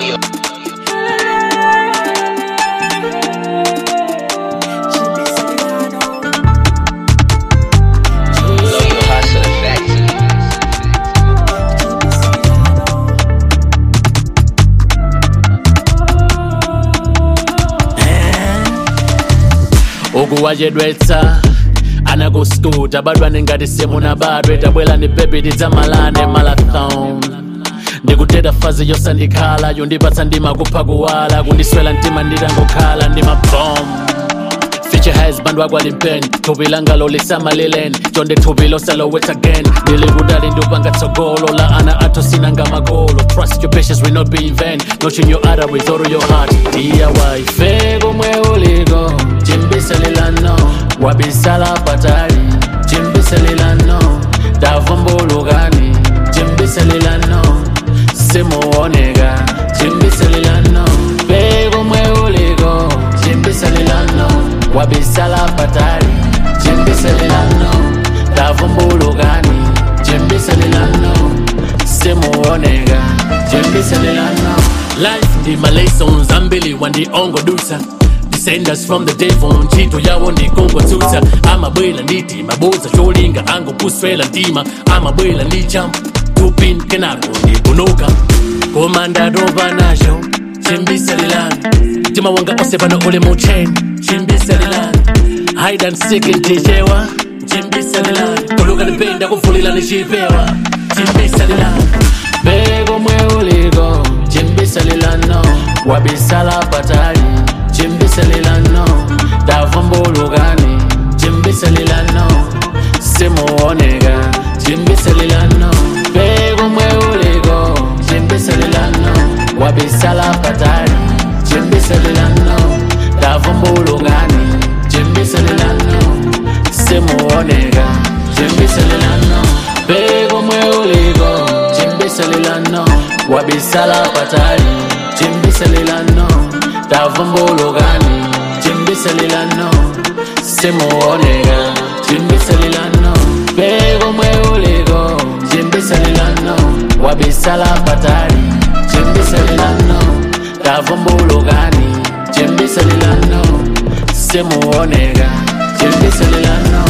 ukuwachedwetsa anakuskuta badwane ngati simuna badwe tabwela ni bebi tidzamalane marathon ndikuteta fazi yosandikhala yondipatsa ndima kupha kuwala kundiswela mtima nditangokhala ndi mabom Future has bandwa kwalimpeni thupi langa lolisamalileni chonde thupi losalowet again ndili kudali ndupanga tsogolo la ana athu sinanga magolo trust your patience will not be in vain notion your other with all your heart diy fe komwe uliko chimbisalilano wabisala patali chimbisalilano tavumbulukani chimbisalilano simuoneka chimbisalilano fe komwe uliko chimbisalilano wabisala patali chimbisalilano tavumbulukani chimbisalilano simuoneka chimbisalilano life ndi malesons ambili wandiongodusa descendants from the devil ntchito yawo ndikungotsutsa amabwela nditi maboza cholinga angopuswela mtima amabwela ndi champ tupin kenako ndikunuka koma ndatopa nacho chimbisalilano mtima wanga onse pano uli mucheni chimbisalilano hide and seek ntichewa chimbisalilano kuluka ndipenda kuvulila ndichipewa chimbisalilano bekomwe uliko chimbisalilano wabisala patali chimbisalilano tavumbulukani chimbisalilano simuoneka chimbisalilano bekomwe uliko chimbisalilano wabisala patali chimbisalilano tavumbulukani chimbisalilano simuoneka chimbisalilano bekomwe uliko chimbisalilano wabisala patali chimbisalilano tavumbulukani chimbisalilano simuoneka chimbisalilano bekomwe uliko chimbisalilano wabisala patali chimbisalilano tavumbulukani chimbisalilano simuoneka chimbisalilano